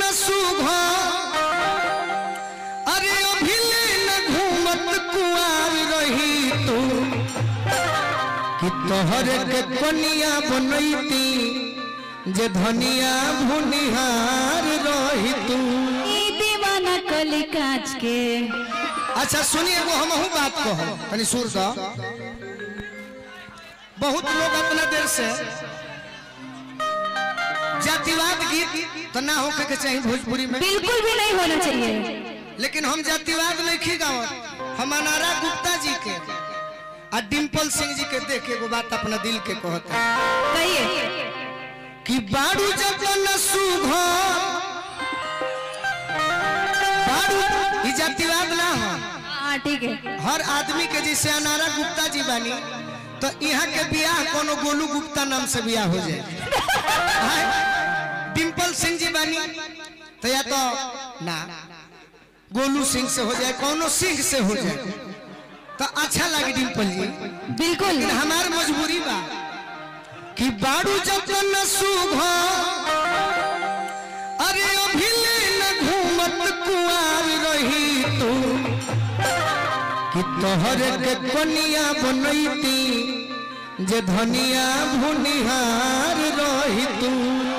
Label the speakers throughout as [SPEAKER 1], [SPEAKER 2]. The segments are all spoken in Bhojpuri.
[SPEAKER 1] सुघ अरे अभिले न घूमत कुआर रही तू कि तोहर के कनिया बनैती जे धनिया भुनिहार रही तू
[SPEAKER 2] ई दीवाना कली कांच के
[SPEAKER 1] अच्छा सुनिए एगो हमहू बात कहो तनी सुर द बहुत लोग अपना देर से जातिवाद गीत तो ना होके के चाहिए भोजपुरी में
[SPEAKER 2] बिल्कुल भी नहीं होना चाहिए
[SPEAKER 1] लेकिन हम जातिवाद नहीं गावत हम अनारा गुप्ता जी के आ डिम्पल सिंह जी के देख के एगो बात अपना दिल के कहते
[SPEAKER 2] कहिए
[SPEAKER 1] कि बाड़ू जब न सुघ बाड़ू ई जातिवाद ना हो
[SPEAKER 2] हाँ ठीक है
[SPEAKER 1] हर आदमी के जैसे अनारा गुप्ता जी बानी तो यहाँ के बियाह कोनो गोलू गुप्ता नाम से बियाह हो जाए हैं? डिम्पल सिंह जी बानी तो या तो ना गोलू सिंह से हो जाए कोनो सिंह से हो जाए तो अच्छा लगे डिम्पल जी
[SPEAKER 2] बिल्कुल
[SPEAKER 1] लेकिन हमार मजबूरी बा कि बाड़ू जब न सुघ अरे अभिले न घूमत कुआर रही तू कि तोहर के कनिया बनैती जे धनिया भुनिहार रही तू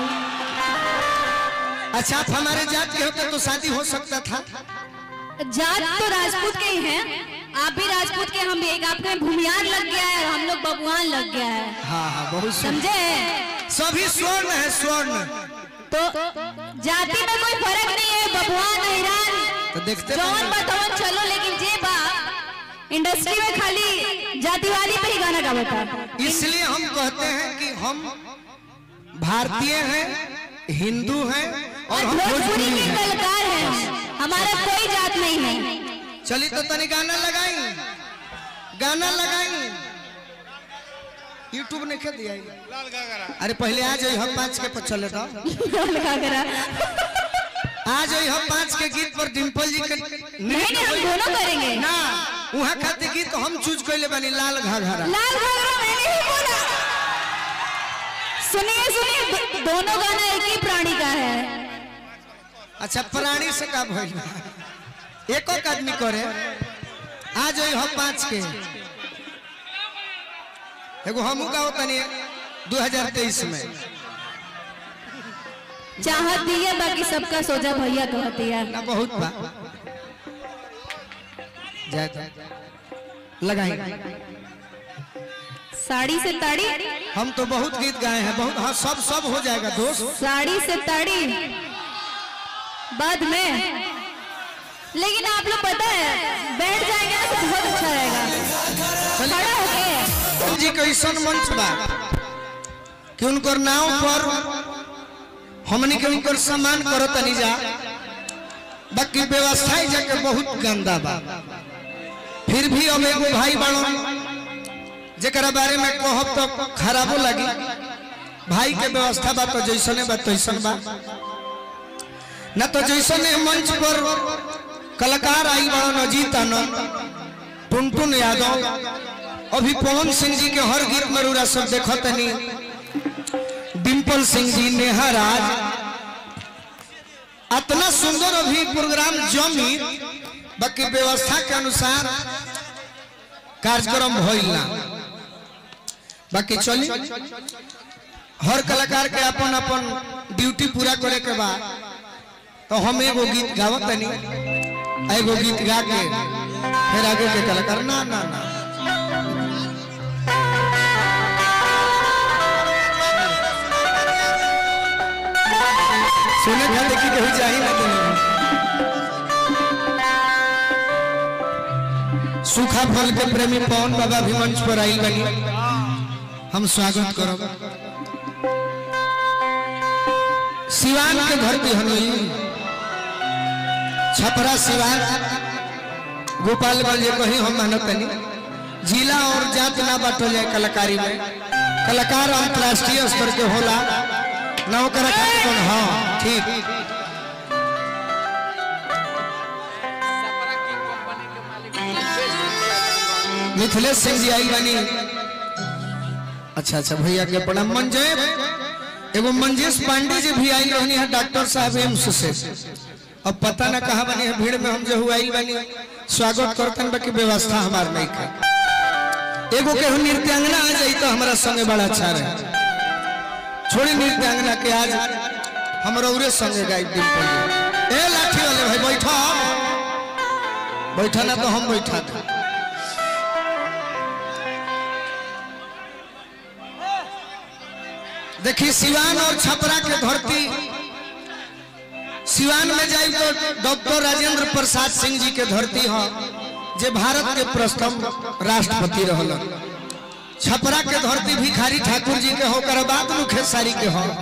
[SPEAKER 1] अच्छा आप हमारे जात के होते तो शादी हो सकता था
[SPEAKER 2] जात तो राजपूत के ही हैं आप भी राजपूत के हम भी एक आपके भूमियार लग गया है और हम लोग बबुआन लग गया है
[SPEAKER 1] हाँ हाँ बहुत सुंदर।
[SPEAKER 2] समझे
[SPEAKER 1] सभी स्वर्ण है स्वर्ण
[SPEAKER 2] तो जाति में कोई फर्क नहीं है बबुआन हिरान
[SPEAKER 1] तो देखते
[SPEAKER 2] जौन
[SPEAKER 1] बने।
[SPEAKER 2] बतावन चलो लेकिन जे बा इंडस्ट्री में खाली जातिवादी पे ही गाना गावता
[SPEAKER 1] इसलिए हम कहते हैं कि हम भारतीय हैं हिंदू हैं और हम
[SPEAKER 2] भोजपुरी
[SPEAKER 1] भोजपुरी
[SPEAKER 2] के
[SPEAKER 1] हैं
[SPEAKER 2] कलाकार हैं हमारा कोई जात नहीं है
[SPEAKER 1] चलिए तो तनी गाना लगाई गाना लगाई यूट्यूब ने क्या दिया ये? अरे पहले आ जाइए हम पाँच के पर चले तो
[SPEAKER 2] लगा करा
[SPEAKER 1] आ जाइए हम पाँच के गीत पर डिम्पल जी के
[SPEAKER 2] नहीं नहीं हम दोनों करेंगे
[SPEAKER 1] ना वहाँ खाते गीत हम चूज कैले बनी लाल घाघरा
[SPEAKER 2] लाल घाघरा मैंने ही बोला सुनिए सुनिए दो- दोनों गाना एक ही प्राणी का है
[SPEAKER 1] अच्छा प्राणी से का भइल बा? एक एक आदमी करे आ जाइए हम पाँच के एगो हमू का होता नहीं 2023 में
[SPEAKER 2] चाहत दिए बाकी सबका सोचा भैया कहती है
[SPEAKER 1] ना बहुत बा जाए तो लगाई
[SPEAKER 2] साड़ी से ताड़ी
[SPEAKER 1] हम तो बहुत गीत गाए हैं बहुत हाँ सब सब हो जाएगा दोस्त
[SPEAKER 2] साड़ी से ताड़ी बाद में लेकिन आप लोग पता है बैठ जाएंगे ना तो बहुत अच्छा रहेगा खड़ा होके
[SPEAKER 1] हम जी के ऐसा मंच बा कि उनकर नाव पर हमनी के उनकर सम्मान करो तनी जा बाकी व्यवस्था ही जाके बहुत गंदा बा फिर भी अब एगो भाई बाड़ो जेकरा बारे में कहब तो खराबो लगी भाई के व्यवस्था बा तो जैसने बा तैसन बा न तो जैसने मंच पर कलाकार आई बाड़ो अजीत आनंद टुनटुन यादव अभी पवन सिंह जी के हर गीत में रूरा सब देखो तनी डिम्पल सिंह जी नेहा राज इतना सुंदर अभी प्रोग्राम जमी बाकी व्यवस्था के अनुसार कार्यक्रम भइल ना बाकी चली हर कलाकार के अपन अपन ड्यूटी पूरा करे के बाद तो हम एगो गीत गावत तनी एगो गीत गा के फिर आगे के कलाकार ना ना ना सुने खाते की कहीं चाहिए ना तुम्हें सूखा फल के प्रेमी पवन बाबा भी मंच पर आई बनी हम स्वागत करो सिवान के धरती हनुई छपरा सिवान गोपालगंज ये कहीं हम मानत नहीं जिला और जात ना बांटल जाए कलाकारी में कलाकार अंतर्राष्ट्रीय स्तर के होला ना ओकरा खातिर कौन हाँ ठीक मिथिलेश सिंह जी आई बनी अच्छा अच्छा भैया के प्रणाम मंजय एगो मंजेश पांडे जी भी आई रहनी है डॉक्टर साहब एम्स से अब पता ना कहा बनी है भीड़ में हम जो हुआ बनी स्वागत करतन बाकी व्यवस्था हमार नहीं का एगो केहू नृत्यांगना आ जाई तो हमारा संगे बड़ा अच्छा रहे छोड़ी नृत्यांगना के आज हम रौरे संगे गाई दिन पर ए लाठी वाले भाई बैठा बैठा ना तो हम बैठा थे देखिए सिवान और छपरा के धरती सिवान में जाए तो डॉक्टर राजेंद्र प्रसाद सिंह जी के धरती है जे भारत के प्रथम राष्ट्रपति रहल छपरा के धरती भिखारी ठाकुर जी के होकर बात मुखेसारी के हो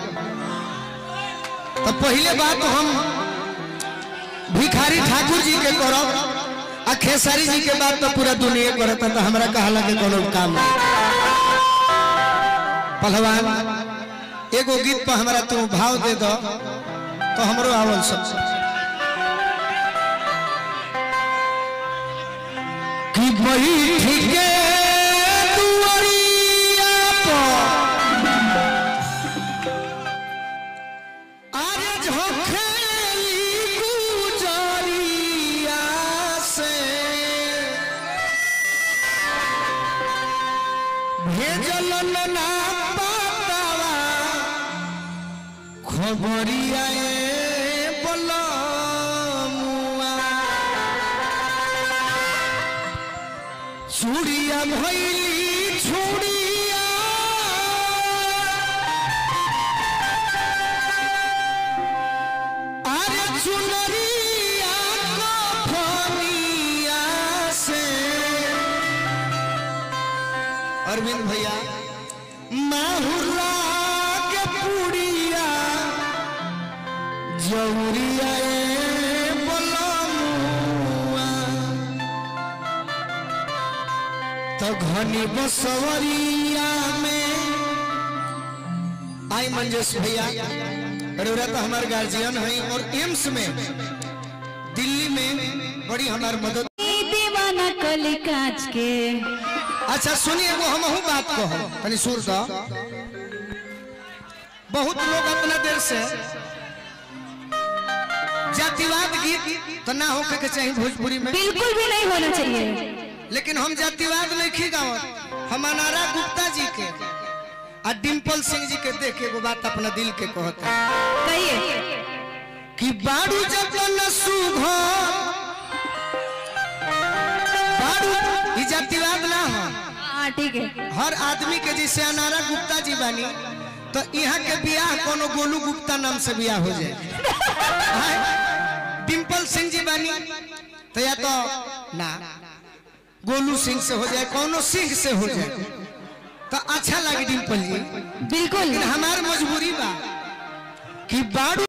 [SPEAKER 1] तो पहले बात हम भिखारी ठाकुर जी के करब आ खेसारी जी के बात तो पूरा दुनिया करता तो हमरा कहला के कोनो काम नहीं पहलवान एगो गीत पर हमरा तू भाव दे दो तो हमरो आवल सब कि बैठ के दुआरिया पर अरे झोंकेली गुजरिया से भेजल ना पातावा खबरिया ए बलमुआ चूड़िया भैली छुड़िया अरे चुनरिया कफनिया से अरविंद भैया माहुरा के पुड़िया जौरिया ए बलमुआ तो घनी बसवरिया में आई मंजेश भैया रउरा तो हमार गार्जियन है और एम्स में दिल्ली में बड़ी हमार मदद
[SPEAKER 2] दीवाना कली कांच के
[SPEAKER 1] अच्छा सुनिए वो हम हूँ बात को हम तनी सुर दो बहुत लोग अपना देर से जातिवाद गीत तो ना होके के चाहिए भोजपुरी में
[SPEAKER 2] बिल्कुल भी नहीं होना चाहिए
[SPEAKER 1] लेकिन हम जातिवाद नहीं गावत हम अनारा गुप्ता जी के आ डिम्पल सिंह जी के देख के एगो बात अपना दिल के कहता
[SPEAKER 2] कहिए
[SPEAKER 1] कि बाड़ू जब न सुघो बाड़ू ई जातिवाद ना हो
[SPEAKER 2] हाँ ठीक है
[SPEAKER 1] हर आदमी के जैसे अनारा गुप्ता जी बानी तो यहाँ के बियाह कोनो गोलू गुप्ता नाम से बियाह हो जाए हाँ? डिम्पल सिंह जी बानी तो या तो ना गोलू सिंह से हो जाए कोनो सिंह से हो जाए तो अच्छा लगे डिम्पल जी
[SPEAKER 2] बिल्कुल
[SPEAKER 1] लेकिन हमार मजबूरी बा कि बाड़ू